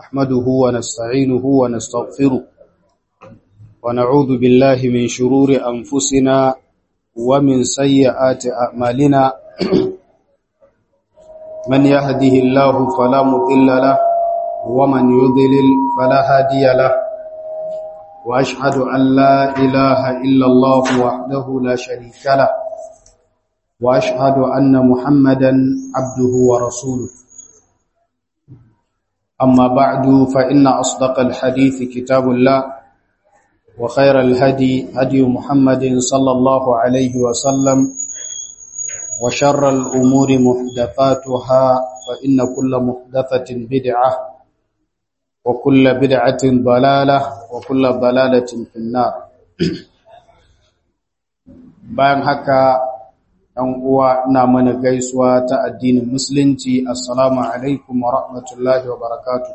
نحمده ونستعينه ونستغفره ونعوذ بالله من شرور أنفسنا ومن سيئات أعمالنا من يهده الله فلا مضل له ومن يضلل فلا هادي له وأشهد أن لا إله إلا الله وحده لا شريك له وأشهد أن محمدا عبده ورسوله أما بعد فإن أصدق الحديث كتاب الله وخير الهدي هدي محمد صلى الله عليه وسلم وشر الأمور محدثاتها فإن كل محدثة بدعة وكل بدعة ضلالة وكل ضلالة في النار bayan haka ɗan uwa ina mana gaisuwa ta addinin musulunci assalamu alaikum wa rahmatullahi wa barakatuh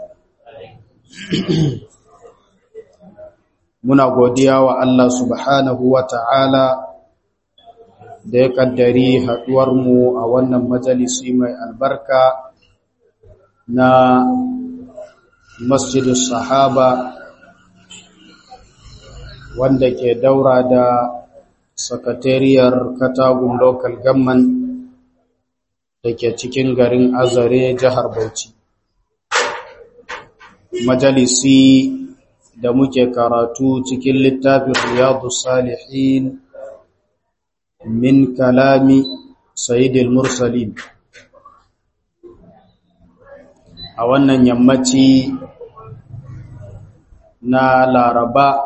muna godiya wa Allah subhanahu wa ta'ala da ya kaddari haɗuwarmu a wannan majalisi mai albarka na masjidus sahaba wanda ke daura da sakatariyar katagun local government da ke cikin garin azare jihar bauchi majalisi da muke karatu cikin littafin riyadu salihin min kalami sayyidil mursalin a wannan yammaci na laraba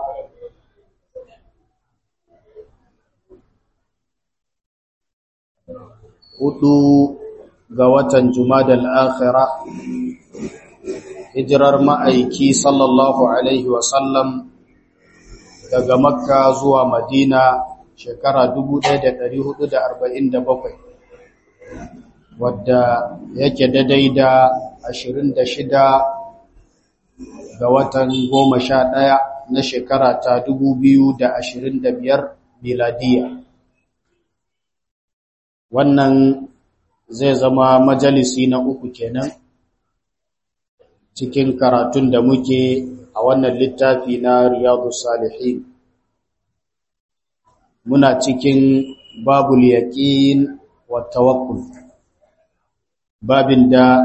hudu ga watan Jumadal Akhira hijirar ma'aiki sallallahu alaihi wasallam daga Makka zuwa Madina shekara 1447 wadda yake daidai da 26 ga watan 11 na shekara ta 2025 miladiya wannan zai zama majalisi na uku kenan cikin karatun da muke a wannan littafi na riyadu salihin muna cikin babul yaqin wa tawakkul babin da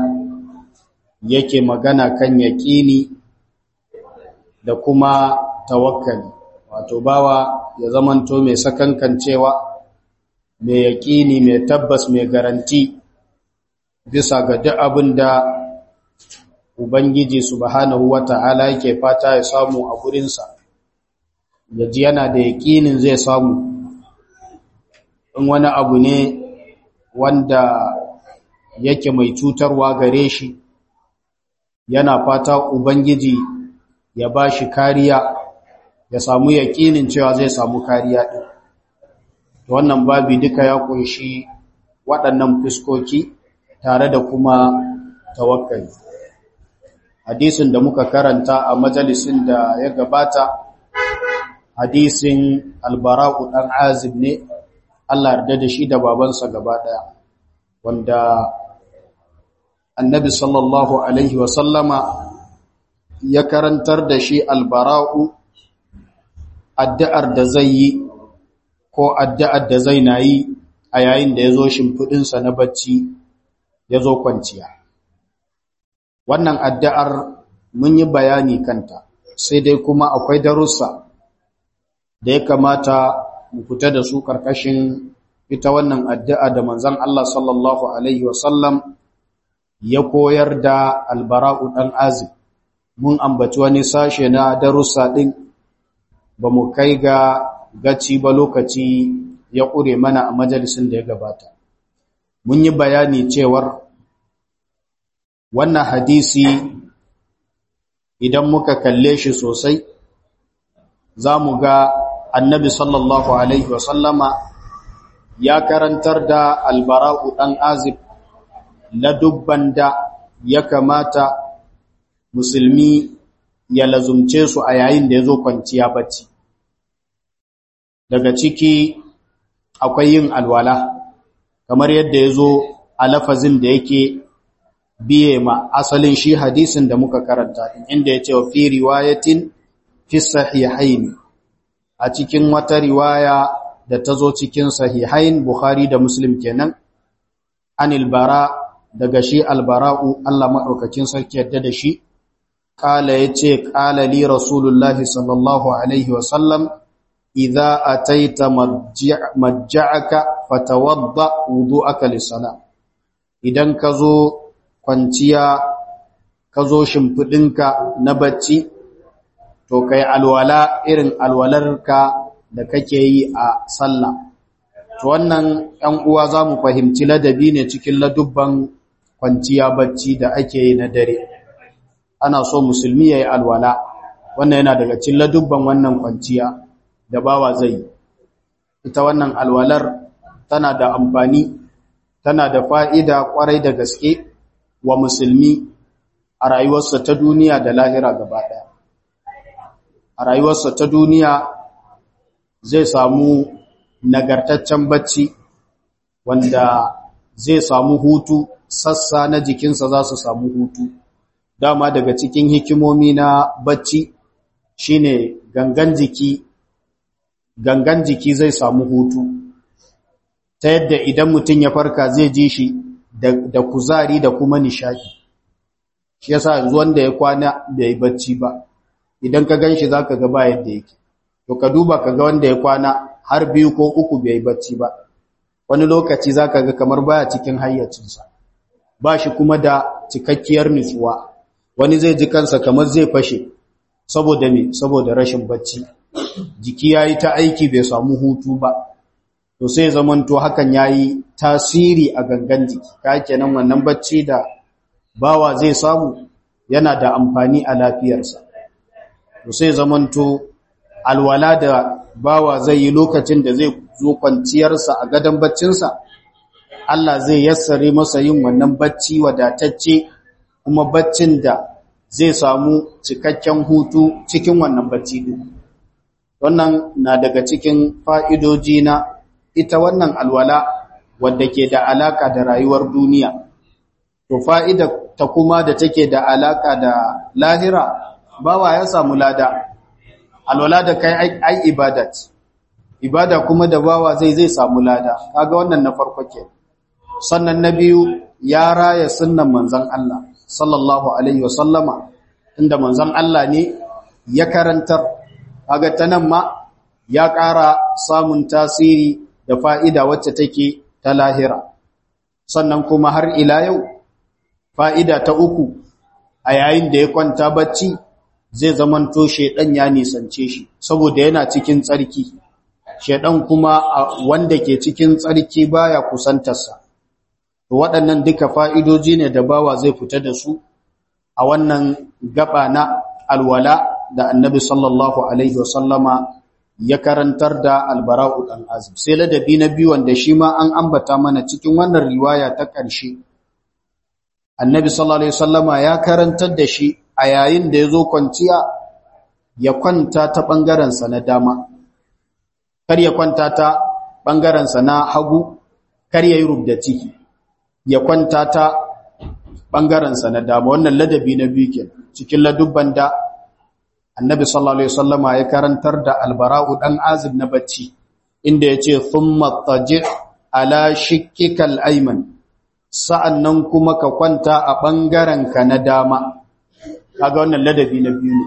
yake magana kan yaqini da kuma tawakkali wato bawa ya zamanto mai sakankancewa mai yaƙini mai tabbas mai garanti bisa ga duk abin da Ubangiji subhanahu wa ta'ala yake fata ya samu a gurinsa, ya ji yana da yaƙinin zai samu, in wani abu ne wanda yake mai cutarwa gare shi, yana fata Ubangiji ya ba shi kariya, ya samu yaƙinin cewa zai samu kariya ɗin. wannan babi duka ya kunshi waɗannan fuskoki tare da kuma tawakkali hadisin da muka karanta a majalisin da ya gabata hadisin albara'u ɗan azib ne Allah yarda da shi da babansa gaba ɗaya wanda annabi sallallahu alaihi wasallama ya karantar da shi albara'u addu'ar da zai yi ko addu'ar da zai na yi a yayin da ya zo shimfiɗinsa na bacci ya zo kwanciya. Wannan addu'ar mun yi bayani kanta, sai dai kuma akwai darussa da ya kamata mu fita da su ƙarƙashin ita wannan addu'a da manzan Allah sallallahu Alaihi wasallam ya koyar da albara'u ɗan azib. Mun ambaci wani sashe na darussa ɗin ba mu kai ga gaci ba lokaci ya ƙure mana a majalisun da ya gabata. Mun yi bayani cewar wannan hadisi idan muka kalle shi sosai za mu ga annabi sallallahu Alaihi wasallama ya karantar da albara'u ɗan azib na dubban da ya kamata musulmi ya lazumce su a yayin da ya zo kwanciya bacci. daga ciki akwai yin alwala kamar yadda ya zo a lafazin da yake biye ma asalin shi hadisin da muka karanta inda ya ce wa fi riwayatin fi sahihain a cikin wata riwaya da ta zo cikin sahihain Bukhari da Muslim kenan anil bara daga shi albara'u Allah maɗaukakin sarki yadda da shi kala yace kala li rasulullahi sallallahu alaihi wasallam idza ataita majja'aka fatawadda wudu'aka lis-salat idan ka zo kwanciya ka zo shimfidinka na bacci to kai alwala irin alwalarka da kake yi a sallah to wannan ɗan uwa za mu fahimci ladabi ne cikin ladubban kwanciya bacci da ake yi na dare ana so musulmi ya yi alwala wannan yana daga cikin ladubban wannan kwanciya da bawa zai yi ita wannan alwalar tana da amfani tana da fa'ida kwarai da gaske wa musulmi a rayuwarsa ta duniya da lahira gaba ɗaya a rayuwarsa ta duniya zai samu nagartaccen bacci wanda zai samu hutu sassa na jikinsa za su samu hutu dama daga cikin hikimomi na bacci shine gangan jiki gangan jiki zai samu hutu ta yadda idan mutum ya farka zai ji shi da kuzari da kuma nishadi shi yasa yanzu wanda ya kwana bai bacci ba idan ka ganshi zaka ga ba yadda yake to ka duba ka ga wanda ya kwana har biyu ko uku bai bacci ba wani lokaci zaka ga kamar baya cikin hayyacinsa ba shi kuma da cikakkiyar nutsuwa wani zai ji kansa kamar zai fashe saboda me saboda rashin bacci jiki yayi ta aiki bai samu hutu ba to sai zamanto hakan yayi tasiri a gangan jiki ka kenan wannan bacci da bawa zai samu yana da amfani a lafiyarsa to sai zamanto alwala da bawa zai yi lokacin da zai zo kwanciyarsa a gadon baccinsa Allah zai yassare masa yin wannan bacci wadatacce kuma baccin da zai samu cikakken hutu cikin wannan bacci din wannan na daga cikin fa'idoji na ita wannan alwala wadda ke da alaka da rayuwar duniya to fa'ida ta kuma da take da alaka da lahira bawa ya samu lada alwala da kai ai ibadat ibada kuma da bawa zai zai samu lada kaga wannan na farko ke sannan na biyu ya raya sunnan manzon Allah sallallahu alaihi wasallama inda manzon Allah ne ya karantar kaga tanan ma ya ƙara samun tasiri da fa'ida wacce take ta lahira sannan kuma har ila yau fa'ida ta uku a yayin da ya kwanta bacci zai zamanto shedan ya nisance shi saboda yana cikin tsarki shedan kuma wanda ke cikin tsarki baya kusantarsa to waɗannan duka fa'idoji ne da bawa zai fita da su a wannan gaba na alwala da annabi sallallahu alaihi wasallama ya karantar da albara'u dan azib sai ladabi na biyu wanda shi ma an ambata mana cikin wannan riwaya ta ƙarshe annabi sallallahu alaihi wasallama ya karantar da shi a yayin da ya zo kwanciya ya kwanta ta ɓangarensa na dama kar ya kwanta ta ɓangarensa na hagu kar ya yi rubda ciki ya kwanta ta ɓangarensa na dama wannan ladabi na biyu ke cikin ladubban da annabi sallallahu alaihi wasallama ya karantar da albara'u dan azib na bacci inda yace thumma taji ala shikkikal ayman sa'annan kuma ka kwanta a bangaren ka na dama kaga wannan ladabi na biyu ne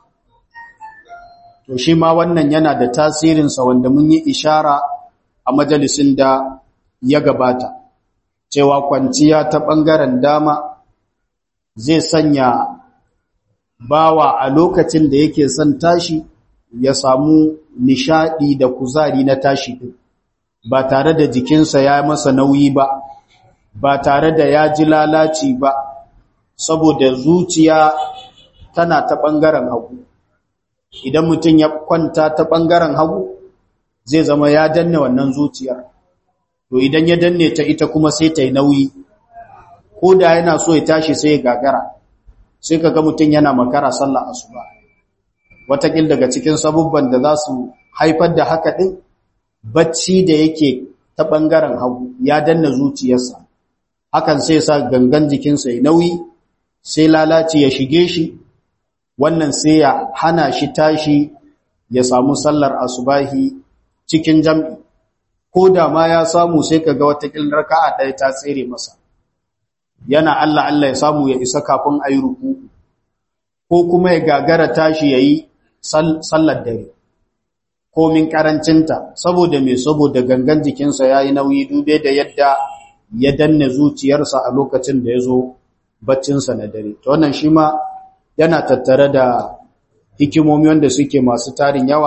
to shi ma wannan yana da tasirin sa wanda mun yi ishara a majalisin da ya gabata cewa kwanciya ta bangaren dama zai sanya bawa a lokacin da yake son tashi ya samu nishadi da kuzari na tashi din ba tare da jikinsa ya masa nauyi ba ba tare da ya ji lalaci ba saboda zuciya tana ta ɓangaren hagu idan mutum ya kwanta ta ɓangaren hagu zai zama ya danne wannan zuciyar to idan ya danne ta ita kuma sai ta yi nauyi ko da yana so ya tashi sai ya gagara sai ka ga mutum yana makara sallah asuba watakil daga cikin sabubban da za su haifar da haka ɗin bacci da yake ta ɓangaren hagu ya danna zuciyarsa hakan sai sa gangan jikinsa ya nauyi sai lalaci ya shige shi wannan sai ya hana shi tashi ya samu sallar asubahi cikin jam'i ko da ma ya samu sai kaga wata raka'a ɗaya ta tsere masa yana Allah Allah ya samu ya isa kafin ayi ruku ko kuma ya gagara tashi yayi sallar dare komin karancinta saboda me saboda gangan jikinsa yayi nauyi dube da yadda ya danne zuciyarsa a lokacin da yazo baccinsa na dare to wannan shi ma yana tattare da hikimomi wanda suke masu tarin yawa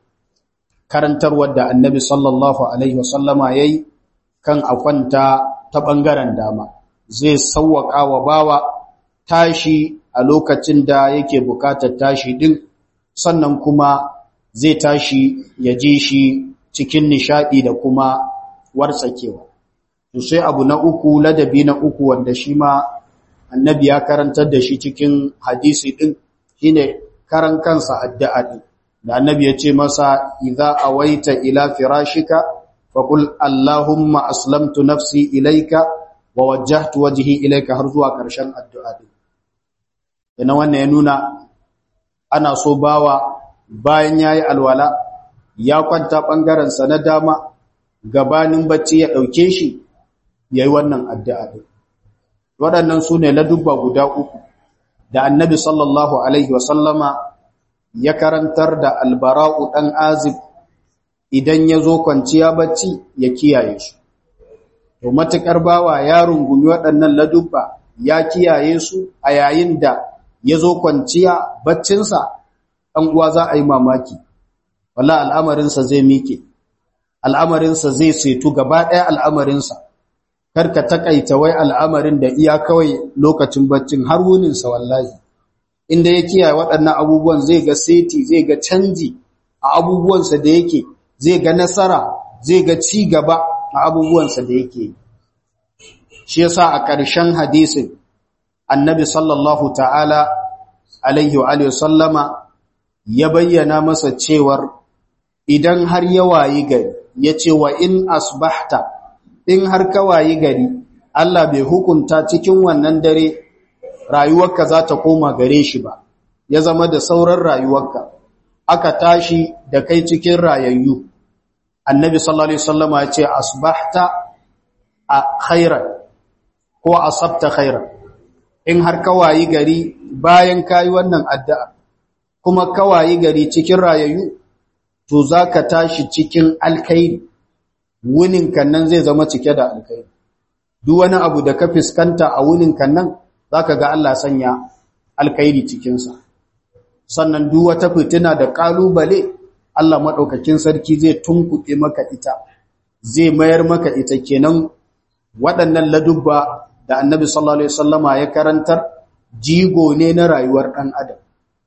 karantarwar da annabi sallallahu alaihi wasallama yayi kan akwanta ta bangaren dama zai sauwaka wa bawa tashi a lokacin da yake bukatar tashi din sannan kuma zai tashi ya ji shi cikin nishadi da kuma wartsakewa to sai abu na uku ladabi na uku wanda shi ma annabi ya karantar da shi cikin hadisi din shine karan kansa addu'a din da annabi ya ce masa idza awaita ila firashika faqul allahumma aslamtu nafsi ilayka wa wajjahtu wajhi ilayka har zuwa karshen addu'a din ina wannan ya nuna ana so bawa bayan yayi alwala ya kwanta bangaren sa na dama gabanin bacci ya dauke shi yayi wannan addu'a din waɗannan sune ladubba guda uku da annabi sallallahu alaihi wasallama ya karantar da albara'u ɗan azib idan ya zo kwanciya bacci ya kiyaye su. To matuƙar bawa ya rungumi waɗannan ladubba ya kiyaye su a yayin da ya zo kwanciya baccinsa ɗan uwa za a yi mamaki. Wala al'amarinsa zai mike, al'amarinsa zai setu gaba ɗaya al'amarinsa, karka taƙaita wai al'amarin da iya kawai lokacin baccin har wuninsa wallahi. inda ya kiyaye waɗannan abubuwan zai ga seti zai ga canji a abubuwansa da yake zai ga nasara zai ga ci gaba a abubuwansa da yake shi yasa a ƙarshen hadisin annabi sallallahu ta'ala alaihi wa alihi sallama ya bayyana masa cewar idan har ya wayi gari ya ce wa in asbahta in har ka wayi gari Allah bai hukunta cikin wannan dare rayuwarka za ta koma gare shi ba ya zama da sauran rayuwarka aka tashi da kai cikin rayayyu annabi sallallahu alaihi wasallama ya ce asbahta a khairan ko asabta khairan in har kawayi gari bayan kayi wannan addu'a kuma kawayi gari cikin rayayyu to zaka tashi cikin alkhairi wunin nan zai zama cike da alkhairi duk wani abu da ka fuskanta a wunin nan zaka ga Allah sanya alkhairi cikin sa sannan duk wata fitina da kalubale Allah madaukakin sarki zai tunkuɗe maka ita zai mayar maka ita kenan waɗannan ladubba da Annabi sallallahu alaihi wasallama ya karantar jigo ne na rayuwar ɗan adam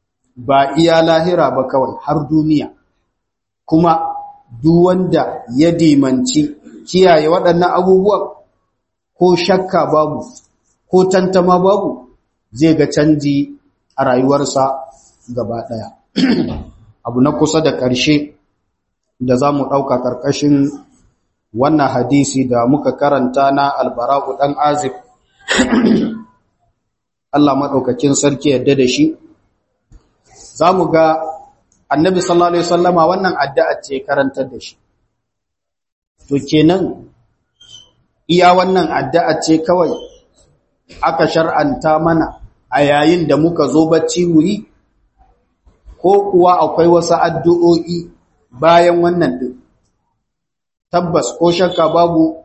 ba iya lahira ba kawai har duniya kuma duk wanda ya dimanci kiyaye waɗannan abubuwan ko shakka babu ko tantama babu zai ga canji a rayuwarsa gaba ɗaya abu na kusa da ƙarshe da za mu ɗauka ƙarƙashin wannan hadisi da muka karanta na albara'u ɗan azib Allah maɗaukakin sarki yadda da shi za mu ga annabi sallallahu Alaihi wasallama wannan addu'a ce karantar da shi to kenan iya wannan addu'a ce kawai aka shar'anta mana a yayin da muka zo bacci mu yi ko kuwa akwai wasu addu'o'i bayan wannan ɗin tabbas ko shakka babu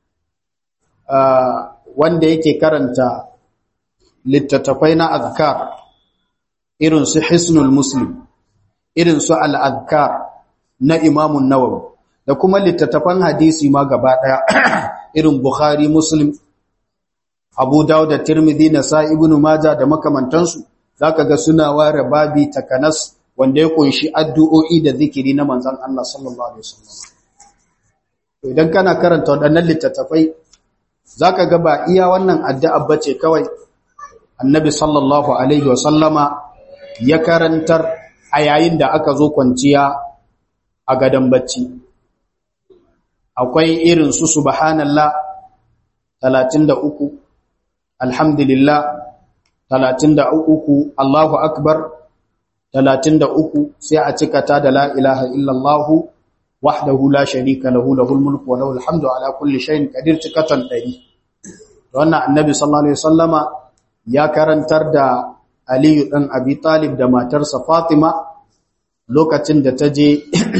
wanda yake karanta littattafai na azkar irin su hisnul muslim irin su al'adkar na imamun nawawi da kuma littattafan hadisi ma gaba ɗaya irin bukhari muslim abu dawud da tirmidhi na sa ibnu maja da makamantansu zaka ga suna ware babi takanas wanda ya kunshi addu'o'i da zikiri na manzon Allah sallallahu alaihi wasallam idan kana karanta waɗannan littattafai zaka ga ba iya wannan addu'a bace kawai annabi sallallahu alaihi wasallama ya karantar a yayin da aka zo kwanciya a gadon bacci akwai irin su subhanallah 33 alhamdulillah 33 Allahu akbar 33 sai a cika ta da la ilaha illallah wahdahu la sharika lahu lahul mulku wa lahul hamdu ala kulli shay'in qadir cikatan 100 wannan annabi sallallahu alaihi wasallama ya karantar da Aliyu dan Abi Talib da matarsa Fatima lokacin da ta je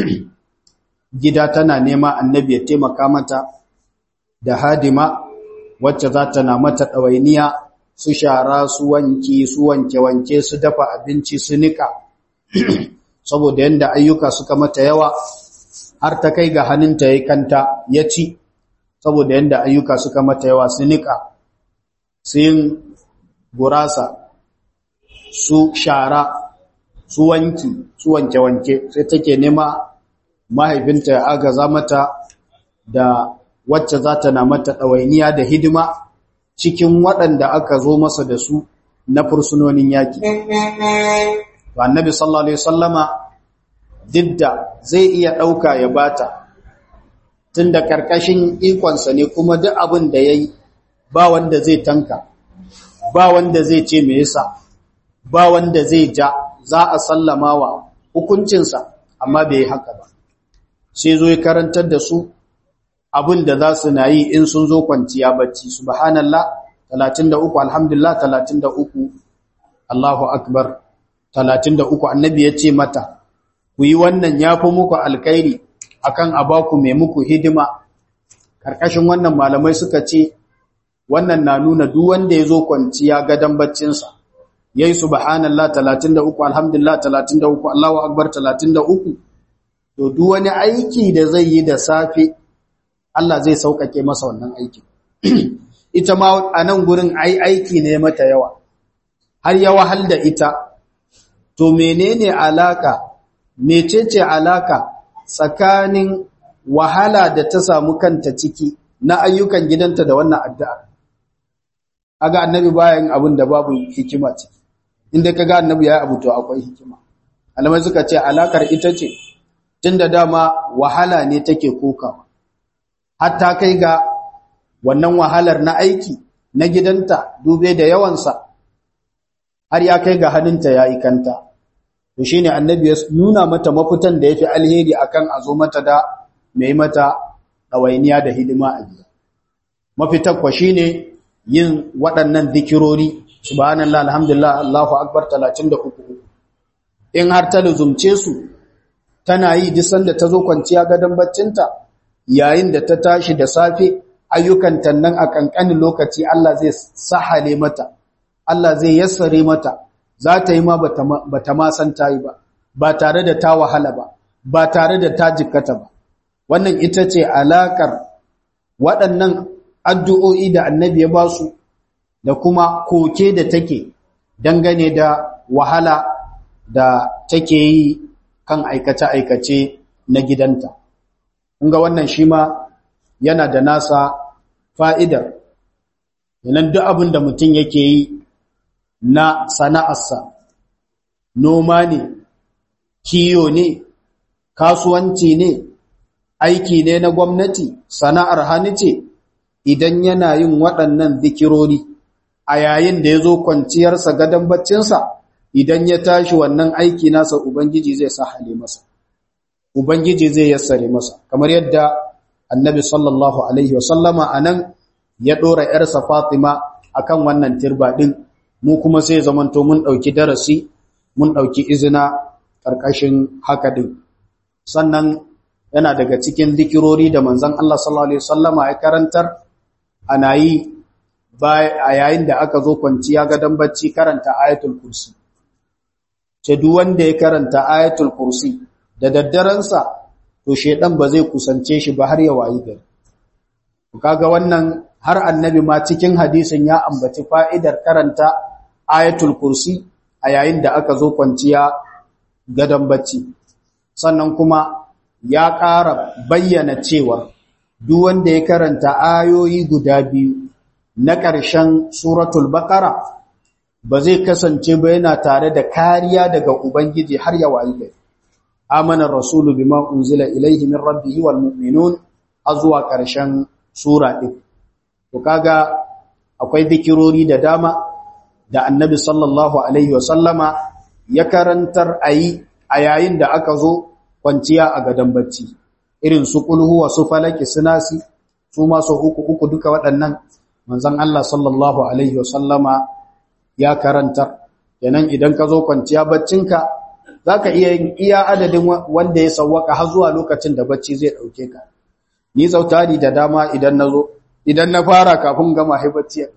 gida tana nema annabi ya taimaka mata da hadima wacce za ta na mata ɗawainiya su shara su wanki su wanke-wanke su dafa abinci su nika saboda yadda ayyuka suka mata yawa har ta kai ga hannunta ya kanta ya ci saboda yadda ayyuka suka mata yawa su nika su yin gurasa su shara su wanki su wanke-wanke sai take nema mahaifinta ya agaza mata da wacce za ta na mata ɗawainiya da hidima cikin waɗanda aka zo masa da su na fursunonin yaƙi. Annabi sallallahu Alaihi Wasallama didda zai iya ɗauka ya bata tun da ƙarƙashin ikonsa ne kuma duk abin da ya yi ba wanda zai tanka, ba wanda zai ce me yasa, ba wanda zai ja za a sallama wa hukuncinsa amma bai yi haka ba. Sai zo ya karantar da su abin da za su na yi in sun zo kwanciya bacci subhanallah 33 alhamdulillah 33 Allahu akbar 33 annabi ya ce mata ku yi wannan yafi muku alkhairi akan abaku mai muku hidima karkashin wannan malamai suka ce wannan na nuna duk wanda ya zo kwanciya gadan baccinsa yayi subhanallah 33 alhamdulillah 33 Allahu akbar 33 to duk wani aiki da zai yi da safe Allah zai sauƙaƙe masa wannan aiki. ita ma a nan gurin ai aiki ne mata yawa, har ya wahal da ita, to menene alaka, mecece alaka tsakanin wahala da ta samu kanta ciki na ayyukan gidanta da wannan addu'a. Aga annabi bayan abin da babu hikima ciki, inda ka ga annabi ya abu to akwai hikima. Alamai suka ce alakar ita ce, tun da dama wahala ne take kokawa. hatta kai ga wannan wahalar na aiki na gidanta dube da yawansa har ya kai ga hannunta ya ikanta to shine annabi ya nuna mata mafitan da yafi alheri akan a zo mata da mai mata ɗawainiya da hidima a gida mafitar kwa shine yin waɗannan zikirori subhanallah alhamdulillah allahu akbar 33 in har ta luzumce su tana yi duk sanda ta zo kwanciya gadon baccinta yayin da ta tashi da safe ayyukan nan a kankanin lokaci Allah zai sahale mata Allah zai yassare mata za ta yi ma bata ma san ta yi ba ba tare da ta wahala ba ba tare da ta jikkata ba wannan ita ce alakar waɗannan addu'o'i da annabi ya ba su da kuma koke da take dangane da wahala da take yi kan aikace-aikace na gidanta. ga wannan shi ma yana da nasa fa'idar, yanan duk abin da mutum yake yi na sana'arsa, noma ne, kiyo ne, kasuwanci ne, aiki ne na gwamnati, sana'ar hannu ce, idan yana yin waɗannan zikirori a yayin da ya zo kwanciyarsa gadon baccinsa, idan ya tashi wannan aiki nasa Ubangiji zai sa hale masa. Ubangiji zai yassare masa, kamar yadda annabi sallallahu Alaihi wasallama a nan ya ɗora ‘yarsa Fatima a kan wannan tirba ɗin, mu kuma sai zamanto mun ɗauki darasi, mun ɗauki izina ƙarƙashin haka ɗin. Sannan yana daga cikin zikirori da manzan Allah sallallahu Alaihi wasallama ya karantar, ana yi a yayin da aka zo kwanciya gadon bacci karanta ayatul kursi. Ce duk wanda ya karanta ayatul kursi, da daddaransa to shedan ba zai kusance shi ba har ya wayi gari kaga wannan har annabi ma cikin hadisin ya ambaci fa'idar karanta ayatul kursi a yayin da aka zo kwanciya gadon bacci sannan kuma ya ƙara bayyana cewa duk wanda ya karanta ayoyi guda biyu na ƙarshen suratul baqara ba zai kasance ba yana tare da kariya daga ubangiji har ya wayi gari amana rasulu bima unzila ilayhi min rabbihi wal mu'minun azwa karshen sura din to kaga akwai zikirori da dama da annabi sallallahu alaihi wasallama ya karantar ayi a yayin da aka zo kwanciya a gadon bacci irin su kulhu wa su falaki sunasi su ma su uku uku duka waɗannan manzon Allah sallallahu alaihi wasallama ya karantar kenan idan ka zo kwanciya baccinka zaka iya yin iya adadin wanda ya sawwaka har zuwa lokacin da bacci zai dauke ka ni zautari da dama idan nazo idan na fara kafin gama hai bacci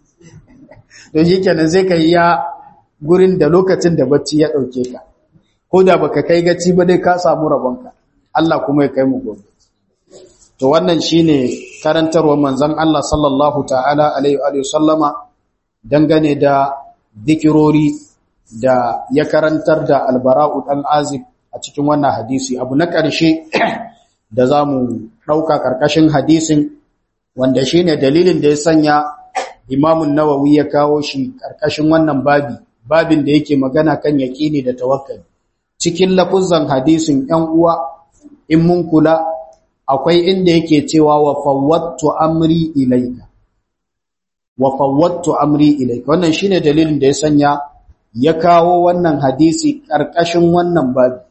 don shi kenan sai ka yi ya gurin da lokacin da bacci ya dauke ka ko da baka kai gaci ba dai ka samu rabonka Allah kuma ya kai mu gobe to wannan shine karantarwar manzon Allah sallallahu ta'ala alaihi wa sallama dangane da zikirori da ya karantar da albara'u dan azib a cikin wannan hadisi abu na ƙarshe da zamu dauka karkashin hadisin wanda shine dalilin da ya sanya Imam nawawi ya kawo shi karkashin wannan babi babin da yake magana kan yaqini da tawakkali cikin lafuzan hadisin ‘yan uwa in mun kula akwai inda yake cewa wa fawwattu amri ilaika wa fawwattu amri ilaika wannan shine dalilin da ya sanya ya kawo wannan hadisi ƙarƙashin wannan babi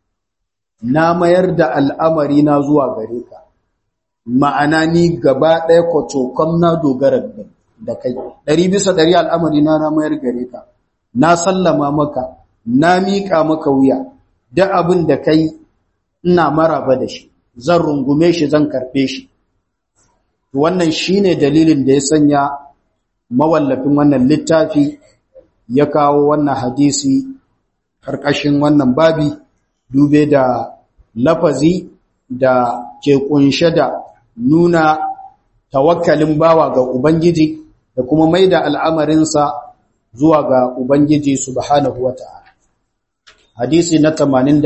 na mayar da al'amari na zuwa gare ka ma'ana ni gaba ɗaya kwacokon na dogara da kai ɗari bisa ɗari al'amari na na mayar gare ka na sallama maka na miƙa maka wuya da abin da kai ina maraba da shi zan rungume shi zan karɓe shi wannan shine dalilin da ya sanya mawallafin wannan littafi ya kawo wannan hadisi ƙarƙashin wannan babi dube da lafazi da ke kunshe da nuna tawakkalin bawa ga Ubangiji da kuma mai da al'amarinsa zuwa ga Ubangiji subhanahu wa ta'ala. Hadisi na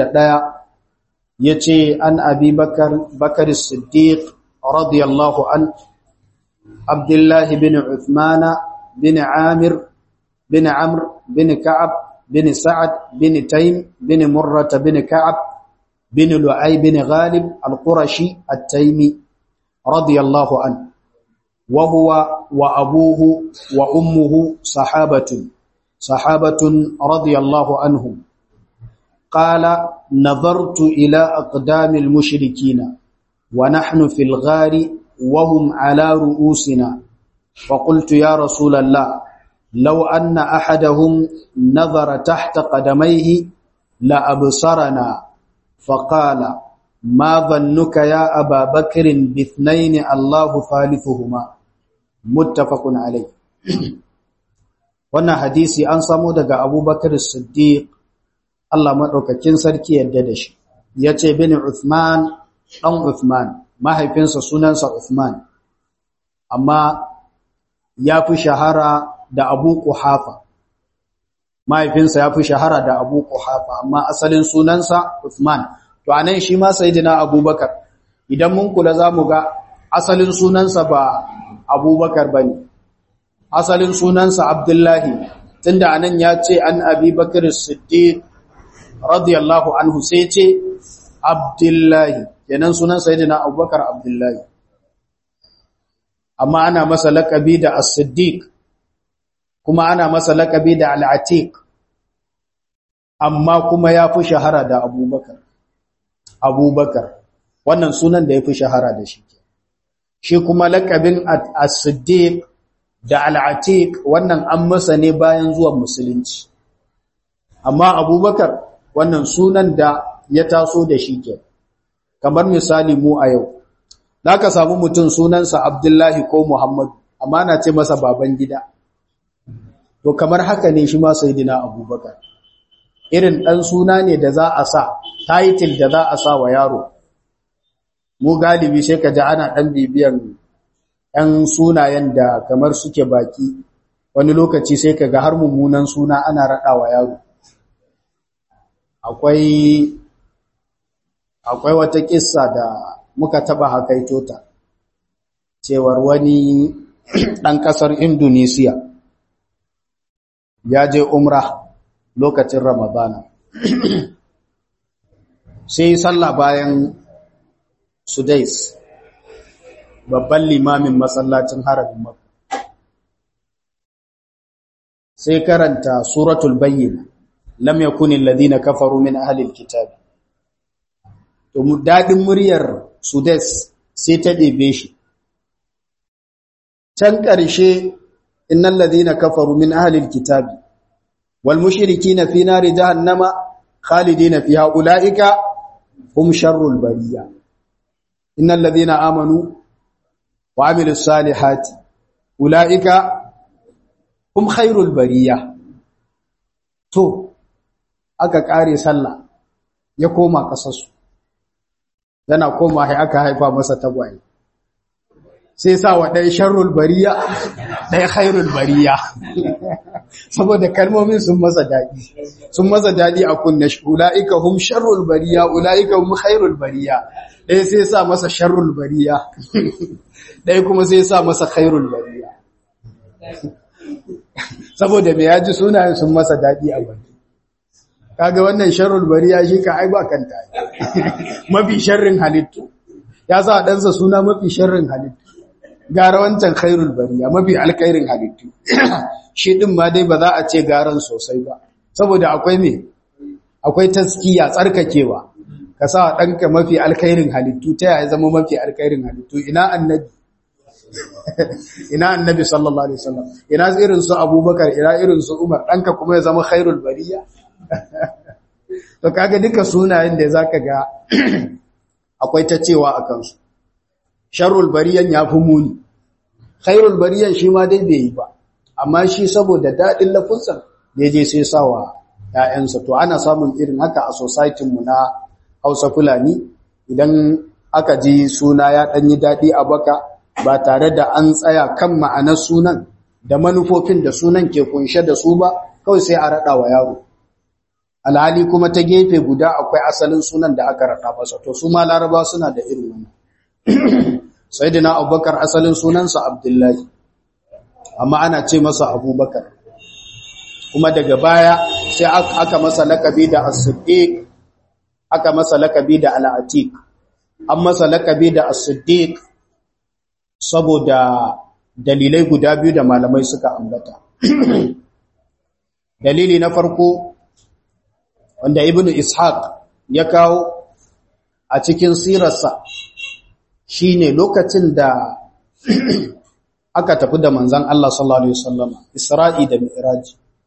81 ya ce an abi bakar Siddiq radiyallahu an Abdullahi bin Uthmana bin Amir bin Amr bin Ka'ab bin Sa'ad bin Taim bin Murrata bin Ka'ab bin Lu'ay bin Ghalib al-Qurashi at-Taimi radiyallahu anhu وهو وأبوه وأمه صحابة صحابة رضي الله عنهم قال نظرت إلى أقدام المشركين ونحن في الغار وهم على رؤوسنا فقلت يا رسول الله لو أن أحدهم نظر تحت قدميه لأبصرنا فقال ما ظنك يا أبا بكر باثنين الله ثالثهما muttafaqun alai wannan hadisi an samu daga Abubakar Siddiq Allah madaukakin sarki yadda da shi yace bin Uthman dan Uthman mahaifinsa sunansa Uthman amma yafi shahara da Abu Quhafa mahaifinsa yafi shahara da Abu Quhafa amma asalin sunansa Uthman to anan shi ma sayyidina Abubakar idan mun kula zamu ga asalin sunansa ba abubakar ba ne asalin sunansa abdullahi tunda anan ya ce an abi bakar siddiq radiyallahu anhu sai ce abdullahi kenan sunan sayyidina abubakar abdullahi amma ana masa laƙabi da as-siddiq kuma ana masa laƙabi da al-atiq amma kuma ya fi shahara da abubakar abubakar wannan sunan da ya fi shahara da shi shi kuma lakabin as-siddiq da al-atiq wannan an masa ne bayan zuwan musulunci amma abubakar wannan sunan da ya taso da shi ke kamar misali mu a yau ka samu mutum sunansa abdullahi ko muhammad amma na ce masa baban gida to kamar haka ne shi ma sayyidina abubakar irin dan suna ne da za a sa title da za a sa wa yaro mu galibi sai ka ji ana ɗan bibiyan ‘yan sunayen da kamar suke baki wani lokaci sai ka ga har mummunan suna ana raɗawa yaro akwai akwai wata kissa da muka taɓa hakaito ta cewar wani ɗan ƙasar indonesiya ya je umra lokacin ramadana sai sallah bayan sudais babban limamin masallacin haramin makka sai karanta suratul bayyina lam yakun alladhina kafaru min ahli alkitab to mu dadin muryar sudes sai ta ɗebe shi can ƙarshe innal ladhina kafaru min ahli alkitab wal mushrikina fi nari jahannama khalidina fiha ulaika hum sharrul bariyah innal ladhina amanu wa amilus salihati ulaika hum khairul bariyah to aka kare sallah ya koma kasarsu yana koma sai aka haifa masa tagwaye sai sa wa ɗaya sharrul bariya ɗaya khairul bariya saboda kalmomin sun masa daɗi sun masa daɗi a kunna ula'ika hum sharrul bariya ula'ika hum khairul bariya ɗaya sai sa masa sharrul bariya ɗaya kuma sai sa masa khairul bariya saboda me yaji sunayen sun masa daɗi a baki kaga wannan sharrul bariya shi ka ai ba kanta mafi sharrin halittu ya sa ɗansa suna mafi sharrin halittu gara wancan khairul bariya mafi alkhairin halittu shi din ma dai ba za a ce garan sosai ba saboda akwai me akwai taskiya tsarkakewa ka sa ɗanka mafi alkhairin halittu ta yaya zama mafi alkhairin halittu ina annabi ina annabi sallallahu alaihi wasallam ina irin su abubakar ina irin su umar ɗanka kuma ya zama khairul bariya to kaga duka sunayen da zaka ga akwai ta cewa a kansu sharrul bariyan ya fi muni khairul bariyan shi ma dai bai yi ba amma shi saboda daɗin lafunsa da je sai sawa ‘ya'yansa to ana samun irin haka a mu na hausa fulani idan aka ji suna ya ɗanyi daɗi a baka ba tare da an tsaya kan ma'anar sunan da manufofin da sunan ke kunshe da su ba kawai sai a raɗa wa yaro alhali kuma ta gefe guda akwai asalin sunan da aka raɗa masa to su ma laraba suna da irin wannan Sayyidina Abubakar asalin sunansa Abdullahi amma ana ce masa Abubakar kuma daga baya sai aka masa lakabi da As-Siddiq aka masa lakabi da Al-Atiq an masa lakabi da As-Siddiq saboda dalilai guda biyu da malamai suka ambata dalili na farko wanda Ibn Ishaq ya kawo a cikin sirarsa shine lokacin da aka tafi da manzan Allah sallallahu alaihi wasallam Isra'i da Mi'raj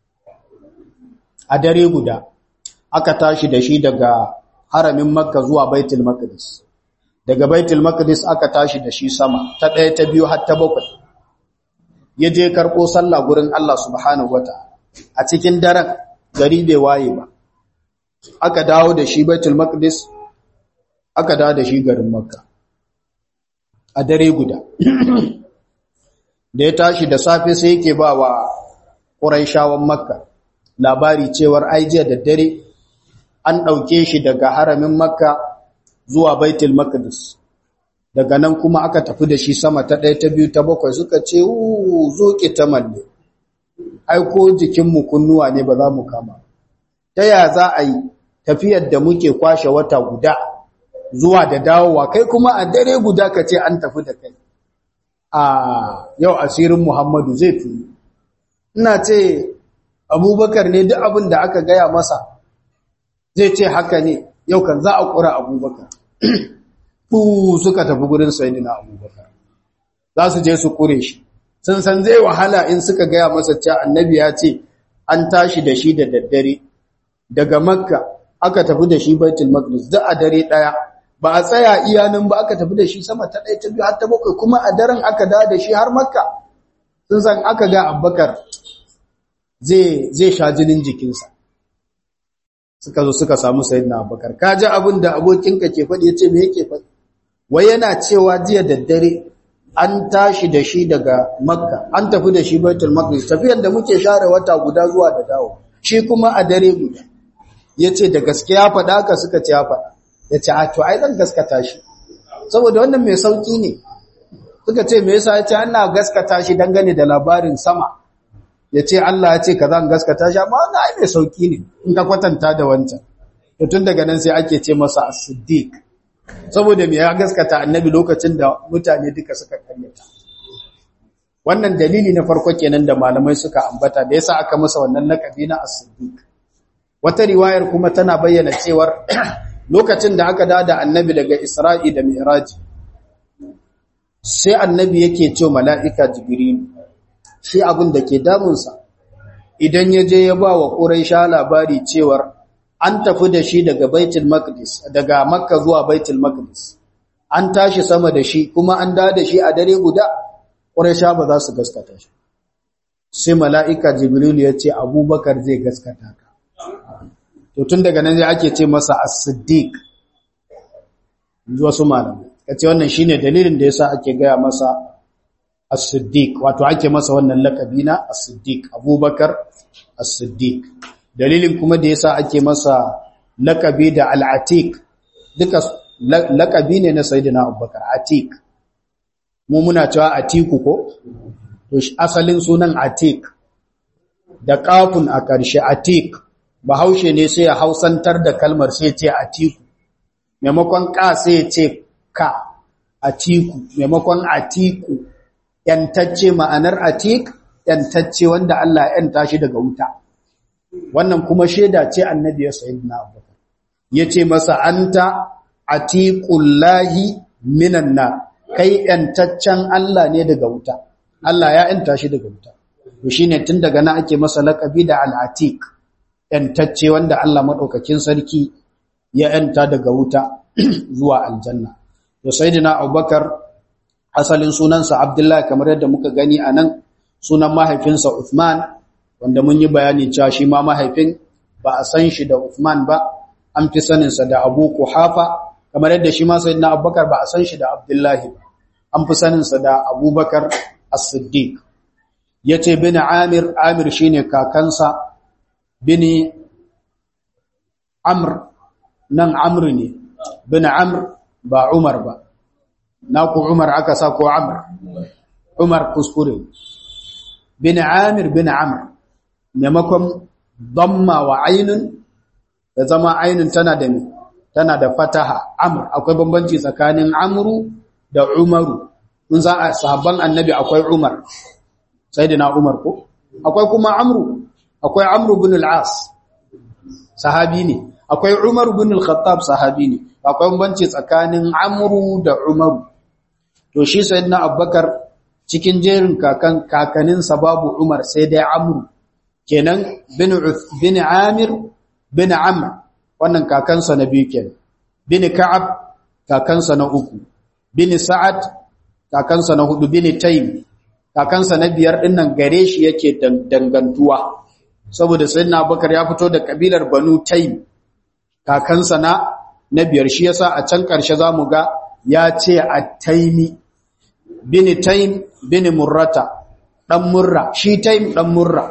a dare guda aka tashi da shi daga haramin Makka zuwa Baitul Maqdis daga Baitul Maqdis aka tashi da shi sama ta ɗaya ta biyu har ta bakwai ya je karɓo sallah gurin Allah subhanahu wataala a cikin daren gari bai waye ba aka dawo da shi Baitul Maqdis aka dawo da shi garin Makka a dare guda da ya tashi da safe sai yake ba wa ƙuraishawan makka labari cewar aijiya da dare an ɗauke shi daga haramin makka zuwa baitul maqdis daga nan kuma aka tafi da shi sama ta ɗaya ta biyu ta bakwai suka ce zo ki ta malle aiko jikinmu kunnuwa ne ba za mu kama ta ya za a yi tafiyar da muke kwashe wata guda zuwa da dawowa kai kuma a dare guda ka ce an tafi da kai a yau asirin Muhammadu zai tuni ina ce abubakar ne duk abin da aka gaya masa zai ce haka ne yau kan za a ƙura abubakar ku suka tafi gurin sayidina abubakar za su je su ƙure shi sun san zai wahala in suka gaya masa cewa annabi ya ce an tashi da shi da daddare daga makka aka tafi da shi baitul maqdis da a dare daya ba a tsaya iyanin ba aka tafi da shi sama ta ɗaya ta biyu har ta bakwai kuma a daren aka dawo da shi har makka sun san aka ga abbakar zai zai sha jinin jikinsa suka zo suka samu sayyidina abbakar ka ji abin da abokinka ke faɗi ya ce me yake faɗi wai yana cewa jiya da dare an tashi da shi daga makka an tafi da shi baitul maqdis tafiyar da muke share wata guda zuwa da dawo shi kuma a dare guda yace da gaskiya faɗa ka suka ce ya faɗa ya ce a to ai zan gaskata shi saboda wannan mai sauki ne suka ce me yasa ya ce ana gaskata shi dangane da labarin sama ya ce Allah ya ce ka zan gaskata shi amma wannan ai mai sauki ne in ka kwatanta da wancan to tun daga nan sai ake ce masa as-siddiq saboda me ya gaskata annabi lokacin da mutane duka suka karyata wannan dalili na farko kenan da malamai suka ambata da yasa aka masa wannan lakabi na as-siddiq wata riwayar kuma tana bayyana cewar lokacin da aka dada annabi daga Isra'i da Mi'raj sai annabi yake ce mala'ika Jibril shi abin da ke damunsa idan ya je ya ba wa Quraisha labari cewar an tafi da shi daga Baitul Maqdis daga Makka zuwa Baitul Maqdis an tashi sama da shi kuma an da da shi a dare guda Quraisha ba za su gaskata shi sai mala'ika Jibril ya ce Abubakar zai gaskata ka to tun daga nan ake ce masa as-siddiq wasu malamai kace wannan shine dalilin da yasa ake gaya masa as-siddiq wato ake masa wannan lakabi na as-siddiq abubakar as-siddiq dalilin kuma da yasa ake masa lakabi da al-atiq duka lakabi ne na sayyidina abubakar atiq mu muna cewa atiku ko to asalin sunan atiq da kafun a ƙarshe atiq bahaushe ne sai ya hausantar da kalmar sai ce atiku maimakon ka sai ce ka atiku maimakon atiku yantacce ma'anar atik yantacce wanda Allah ya yanta shi daga wuta wannan kuma sheda ce annabi ya sayyidina abubakar yace masa anta atiqullahi minan nar kai yantaccen Allah ne daga wuta Allah ya yanta shi daga wuta to shine tun daga nan ake masa laqabi da al-atiq ‘yantacce wanda Allah maɗaukakin sarki ya ‘yanta daga wuta zuwa aljanna. Da Saidina Abubakar asalin sunansa Abdullahi kamar yadda muka gani a nan sunan mahaifinsa Uthman wanda mun yi bayani cewa shi ma mahaifin ba a san shi da Uthman ba, an fi saninsa da Abu Kuhafa kamar yadda shi ma Saidina Abubakar ba a san shi da Abdullahi ba, an fi saninsa da Abubakar As-Siddiq. Ya ce bin Amir, Amir shi ne kakansa bini amr nan amr ne bin amr ba umar ba na ku umar aka sa ko amr umar kuskure bin amir bin amr maimakon damma wa ainun da zama ainun tana da tana da fataha amr akwai bambanci tsakanin amru da umaru in za a sahabban annabi akwai umar sayyidina umar ko akwai kuma amru akwai Amr bin al-As sahabi ne akwai Umar bin al-Khattab sahabi ne akwai banci tsakanin Amr da Umar to shi sayyidina Abubakar cikin jerin kakan kakanin babu Umar sai dai Amr kenan bin bin Amir bin Amr wannan kakansa na biyu kenan bin Ka'ab kakansa na uku bin Sa'ad kakansa na hudu bin Taym kakansa na biyar dinnan gare shi yake dangantuwa saboda sayyidina Abubakar ya fito da kabilar Banu Taym kakansa na na biyar shi yasa a can karshe zamu ga ya ce at-Taymi bin Taym bin Murrata dan Murra shi Taym dan Murra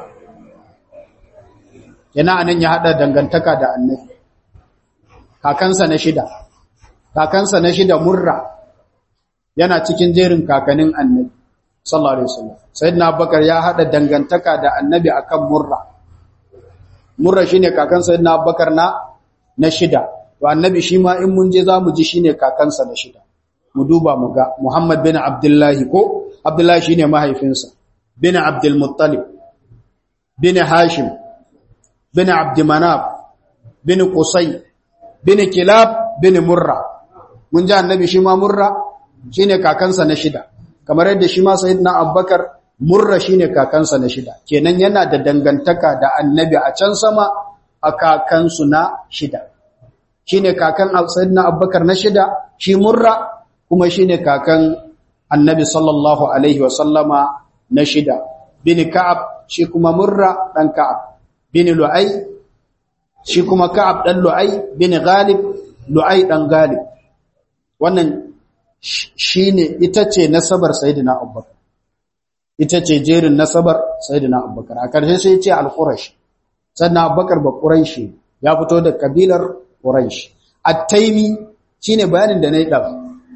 yana anan ya hada dangantaka da Annabi kakansa na shida kakansa na shida Murra yana cikin jerin kakanin Annabi sallallahu alaihi wasallam sayyidina Abubakar ya hada dangantaka da Annabi akan Murra murra shine kakan sayyidina Abubakar na na shida to annabi shi ma in mun je zamu ji shine kakansa na shida mu duba mu ga Muhammad bin Abdullah ko Abdullah shine mahaifinsa bin Abdul Muttalib bin Hashim bin Abd Manaf bin Qusay bin Kilab bin Murra mun ji annabi shi ma Murra shine kakansa na shida kamar yadda shi ma sayyidina Abubakar murra shine kakansa na shida kenan yana da dangantaka da annabi a can sama a kakansu na shida shine kakan sayyidina abubakar na shida shi murra kuma shine kakan annabi sallallahu alaihi wasallama na shida bin ka'ab shi kuma murra dan ka'ab bin lu'ay shi kuma ka'ab dan lu'ay bin ghalib lu'ay dan ghalib wannan shine ita ce nasabar sayyidina abubakar ita ce jerin nasabar sayyidina abubakar a ƙarshe sai ce al-qurash sannan abubakar ba quraishi ya fito da kabilar quraish at-taymi shine bayanin da nayi dafa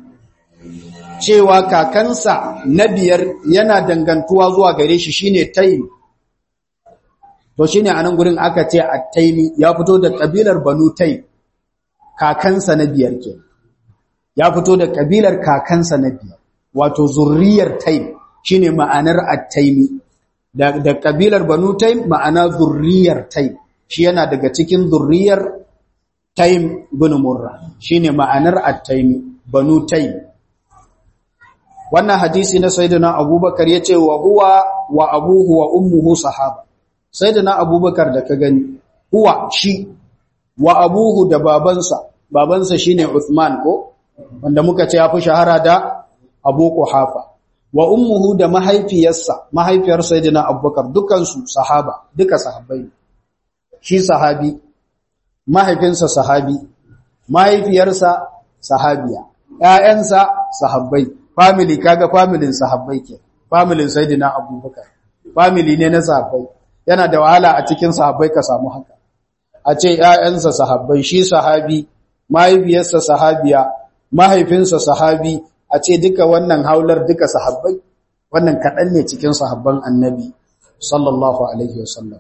cewa kakansa na biyar yana dangantuwa zuwa gare shi shine taym to shine anan gurin aka ce at-taymi ya fito da kabilar banu taym kakansa na biyar ke ya fito da kabilar kakansa na biyar wato zurriyar taim shine ma'anar at-taimi da, da kabilar banu taim ma'ana zurriyar taim shi yana daga cikin zurriyar taim bin murra shine ma'anar at-taimi banu taim wannan hadisi na sayyidina abubakar yace wa huwa wa abuhu wa ummuhu sahaba sayyidina abubakar da ka gani huwa shi wa abuhu da babansa babansa shine Uthman ko wanda muka ce ya fi shahara da Abu Quhafa wa ummuhu da mahaifiyarsa mahaifiyar sayyidina Abubakar dukansu sahaba duka sahabbai shi sahabi mahaifinsa sahabi mahaifiyarsa sahabiya ƴaƴansa sahabbai family kaga familin sahabbai ke familin sayyidina Abubakar family ne na sahabbai yana da wahala a cikin sahabbai ka samu haka a ce ƴaƴansa sahabbai shi sahabi mahaifiyarsa sahabiya mahaifinsa sahabi a ce duka wannan haular duka sahabbai wannan kaɗan ne cikin sahabban annabi sallallahu alaihi wasallam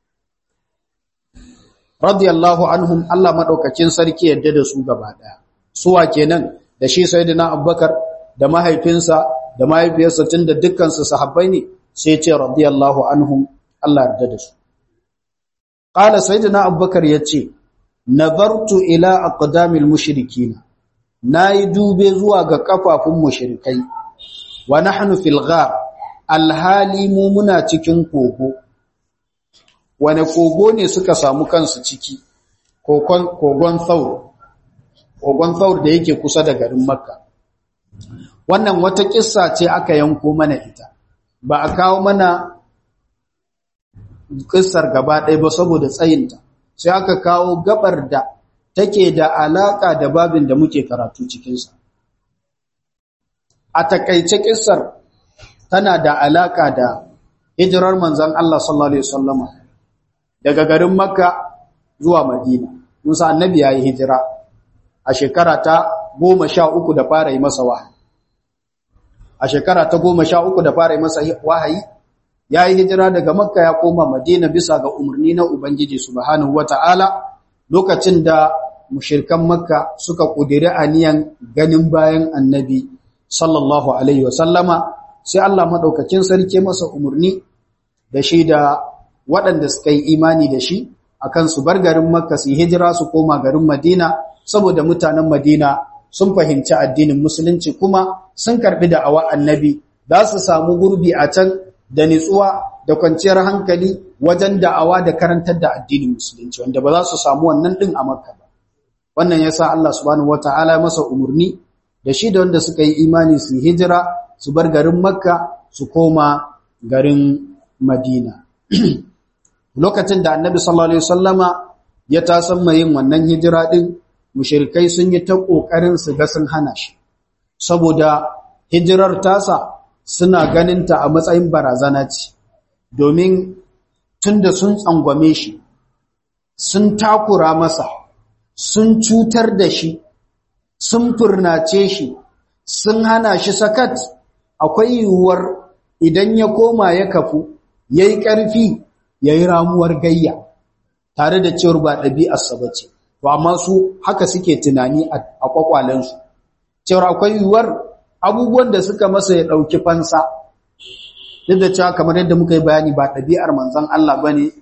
radiyallahu anhum Allah madaukakin sarki yadda da su gaba daya suwa kenan da shi sayyidina abubakar da mahaifinsa da mahaifiyarsa tunda dukkan su sahabbai ne sai ce radiyallahu anhum Allah yarda da su qala sayyidina abubakar yace nazartu ila aqdamil mushrikin nayi dube zuwa ga kafafun mushrikai wa nahnu fil ghar alhali mu muna cikin kogo wane kogo ne suka samu kansu ciki kogon thaur kogon thaur da yake kusa da garin makka wannan wata kissa ce aka yanko mana ita ba a kawo mana kissar gaba ɗaya ba saboda tsayinta sai aka kawo gabar da take da alaka da babin da muke karatu cikinsa a takaice kissar tana da alaka da hijirar manzon Allah sallallahu alaihi wasallama daga garin Makka zuwa Madina Musa annabi yayi hijira a shekara ta 13 da fara yi masa wahayi a shekara ta 13 da fara yi masa wahayi yayi hijira daga Makka ya koma Madina bisa ga umarni na Ubangiji subhanahu wataala lokacin da mushirkan Makka suka kudiri aniyan ganin bayan annabi sallallahu alaihi wasallama sai Allah madaukakin sarki masa umarni da shi da waɗanda suka yi imani da shi akan su bar garin Makka su hijira su koma garin Madina saboda mutanen Madina sun fahimci addinin musulunci kuma sun karbi da awa annabi za su samu gurbi a can da nitsuwa da kwanciyar hankali wajen da'awa da karantar da addinin musulunci wanda ba za su samu wannan din a Makka ba wannan yasa Allah subhanahu wataala masa umurni da shi da wanda suka yi imani su hijira su bar garin Makka su koma garin Madina lokacin da annabi sallallahu alaihi wasallama ya tasamma yin wannan hijira din mushrikai sun yi ta kokarin su ga sun hana shi saboda hijirar tasa suna ganin ta a matsayin barazana ce domin tunda sun tsangwame shi sun takura masa sun cutar da shi sun furnace shi sun hana shi sakat akwai yiwuwar idan ya koma ya kafu yayi ƙarfi ya yi ramuwar gayya tare da cewar ba ɗabi'arsa ba ce, to amma su haka suke tunani a kwakwalensu, cewar akwai yiwuwar abubuwan da suka masa ya ɗauki fansa, duk da cewa kamar yadda muka yi bayani ba ɗabi'ar manzan Allah ba ne,